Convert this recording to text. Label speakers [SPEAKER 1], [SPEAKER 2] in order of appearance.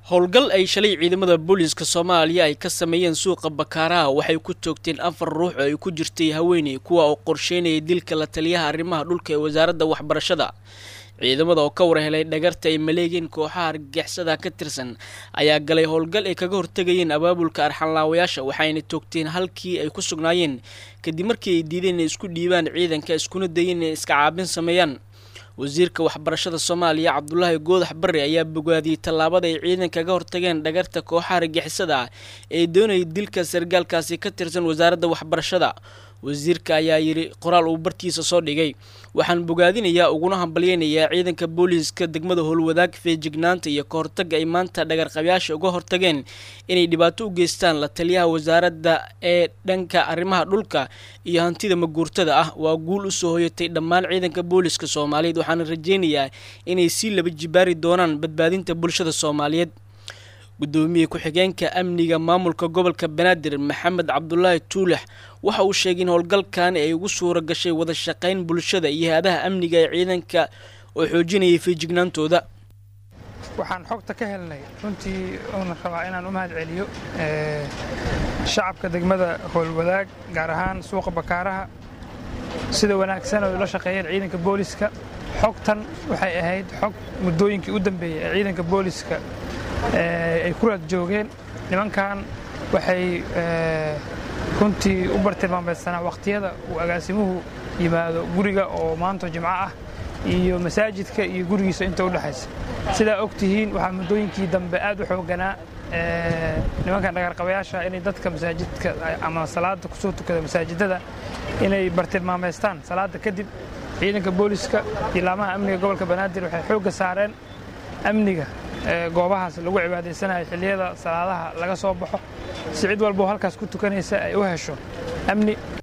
[SPEAKER 1] howlgal ay shalay ciidamada booliiska soomaaliya ay ka sameeyeen suuqa bakaaraha waxay ku toogteen afar ruux oo ay ku jirtay haweeney kuwa oo qorsheynayay dilka la taliyaha arrimaha dhulka ee wasaaradda waxbarashada ciidamada oo ka warhelay dhagarta ay maleegeen kooxaha argagixisada ka tirsan ayaa galay howlgal ay kaga hortegayeen abaabulka arxanlaawayaasha waxayna toogteen halkii ay ku sugnaayeen kadib markii ay diideen inay isku dhiibaan ciidanka iskuna dayeen inay iska caabin sameeyaan wasiirka waxbarashada soomaaliya cabdulaahi goodax barre ayaa bogaadiyey tallaabada ay ciidan kaga hortageen dhagarta kooxaha argixisada ah ee doonayay dilka sargaalkaasi ka tirsan wasaaradda waxbarashada wasiirka ayaa yidhi qoraal uu bartiisa soo dhigay waxaan bogaadinayaa uguna hambalyeynayaa ciidanka booliiska degmada howlwadaag feejignaanta iyo ka hortagga ay maanta dhagarqabayaasha uga hortageen inay dhibaato u geystaan la taliyaha wasaaradda ee dhanka arrimaha dhulka iyo hantida maguurtada ah waa guul usoo hoyatay dhammaan ciidanka booliiska soomaaliyeed waxaana rajeynayaa inay sii laba jibaari doonaan badbaadinta bulshada soomaaliyeed gudoomiye ku-xigeenka amniga maamulka gobolka banaadir maxamed cabdulaahi tuulax waxa uu sheegay in howlgalkan ay ugu suura gashay wada shaqayn bulshada iyo hay-adaha amniga ee ciidanka oo xoojinayay feejignaantooda
[SPEAKER 2] waxaan xogta ka helnay runtii uuna rabaa inaan u mahad celiyo shacabka degmada howlwadaag gaar ahaan suuqa bakaaraha sida wanaagsan oo la shaqeeyeen ciidanka booliska xogtan waxay ahayd xog muddooyinkii u dambeeyey ee ciidanka booliska ay ku raad joogeen nimankan waxay runtii u bartilmaamaydsanaa wakhtiyada uu agaasimuhu yimaado guriga oo maanta jimco ah iyo masaajidka iyo gurigiisa inta u dhexaysa sidaa og tihiin waxaa muddooyinkii dambe aad u xooganaa nimankan dhagarqabayaasha inay dadka masaajidka ama salaada kusoo tukada masaajidada inay bartilmaamaystaan salaada kadib ciidanka booliska iyo laamaha amniga gobolka banaadir waxay xoogga saareen amniga goobahaas lagu cibaadaysanayo xilliyada salaadaha laga soo baxo si cid walboo halkaas ku tukanaysa ay u hesho amni